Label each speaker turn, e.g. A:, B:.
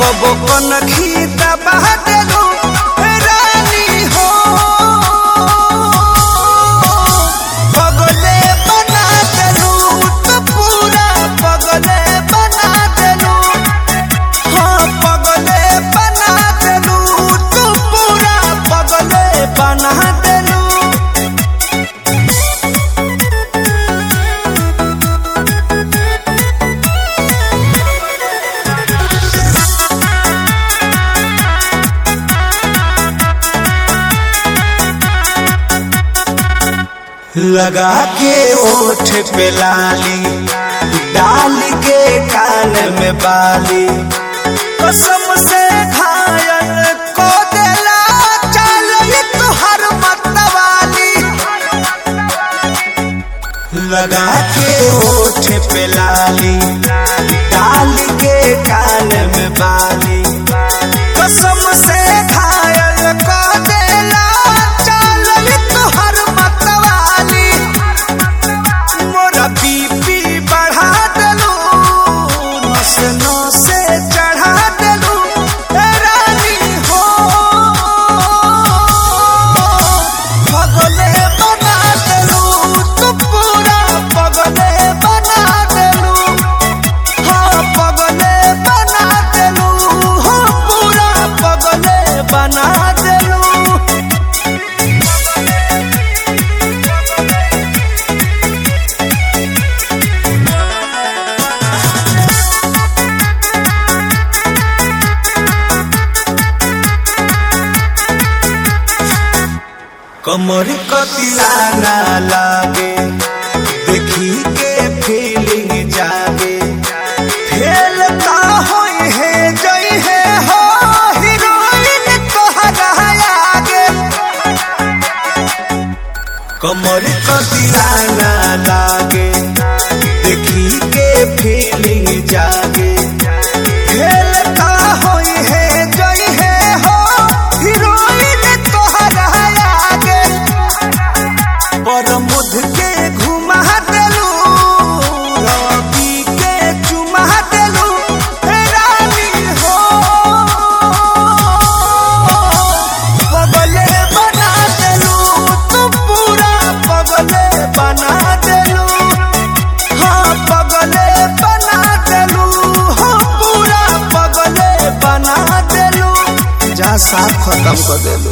A: कबो कनखी दबा देलू रानी हो पगले बना देलू तो पूरा पगले बना देलू हाँ पगले बना देलू तू पूरा पगले बना देलू लगा के ओठ पे लाली डाल के कान में बाली कसम से घायल को देला चल तुहर मतवाली लगा के ओठ पे लाली डाल के कान में बाली कसम से घायल को देला चल तुहर मतवाली मोरा बीपी बढ़ा देलू नस नसे चढ़ा देलू ए रानी हो पगले बना देलू तू पूरा पगले बना देलू हाँ पगले बना देलू हाँ पूरा पगले बना देलू कमर कतिला ना लागे देखी के फीलिंग जागे फेल का होई है जई है हो हीरोइन तोहरा आगे कमर कतिला ना लागे देखी के फीलिंग जागे फेल का होई है जई है हो हीरोइन तोहरा आगे पर मुध के घुमा देलू रवि के चुमा देलू हे रानी हो पगले बना देलू तू पूरा पगले बना देलू हाँ पगले बना देलू हाँ पूरा पगले बना देलू जा साफ खत्म कर देलू